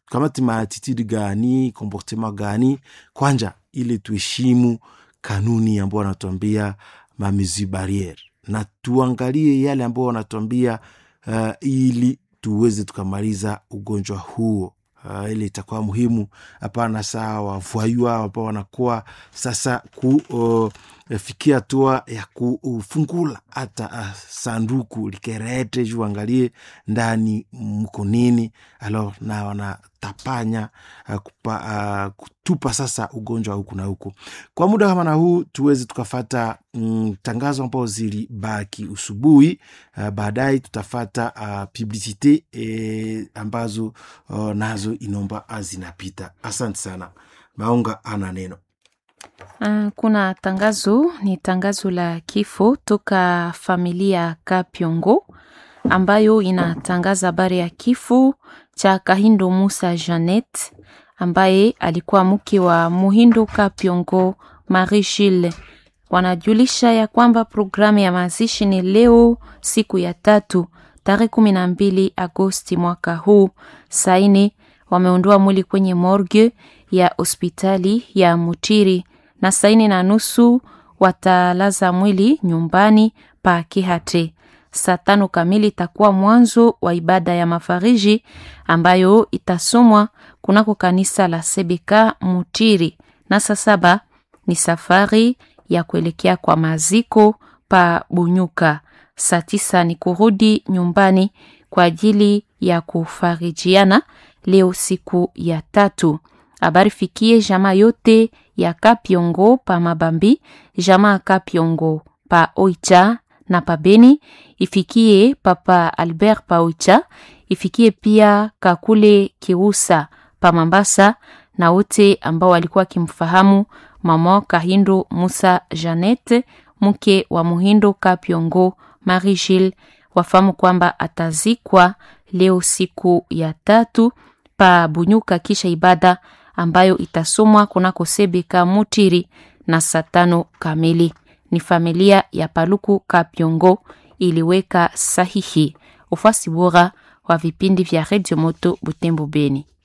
tukamati maatitude gani comportement gani kwanja ili tuheshimu kanuni ambao wanatuambia mamesure barriere na tuangalie yale ambao wanatuambia uh, ili tuweze tukamaliza ugonjwa huo uh, ili itakuwa muhimu hapana saa wavwayua ambao wanakuwa sasa kufikia uh, hatua ya kufungula hata uh, sanduku likerete juu angalie ndani mko nini alo na wanatapanya uh, kupa, uh, kutupa sasa ugonjwa huku na huku kwa muda kama na huu tuweze tukafata mm, tangazo ambao zilibaki usubuhi uh, baadaye tutafata uh, publicite eh, ambazo uh, nazo inomba zinapita asante sana maunga ana neno Uh, kuna tangazo ni tangazo la kifo toka familia Kapyongo ambayo inatangaza habari ya kifo cha Kahindo Musa Janet ambaye alikuwa mke wa Muhindo Kapyongo Marie Gilles. Wanajulisha ya kwamba programu ya mazishi ni leo siku ya tatu tarehe kumi na mbili Agosti mwaka huu. Saini wameondoa mwili kwenye morgue ya hospitali ya Mutiri na saini na nusu watalaza mwili nyumbani pa Kihate. Saa tano kamili itakuwa mwanzo wa ibada ya mafariji ambayo itasomwa kunako kanisa la Sebeka Mutiri, na saa saba ni safari ya kuelekea kwa maziko pa Bunyuka. Saa tisa ni kurudi nyumbani kwa ajili ya kufarijiana leo siku ya tatu. Habari fikie jamaa yote ya Kapyongo pa Mabambi, jamaa Kapyongo pa Oicha na pa Beni, ifikie papa Albert pa Oicha, ifikie pia Kakule Kiusa pa Mambasa na wote ambao walikuwa wakimfahamu mama Kahindo Musa Janete, mke wa Muhindo Kapyongo Marie Gilles, wafahamu kwamba atazikwa leo siku ya tatu pa Bunyuka kisha ibada ambayo itasomwa kunako Sebeka Mutiri na saa tano kamili. Ni familia ya Paluku Kapyongo iliweka sahihi. Ufuasi bora wa vipindi vya Radio Moto Butembo Beni.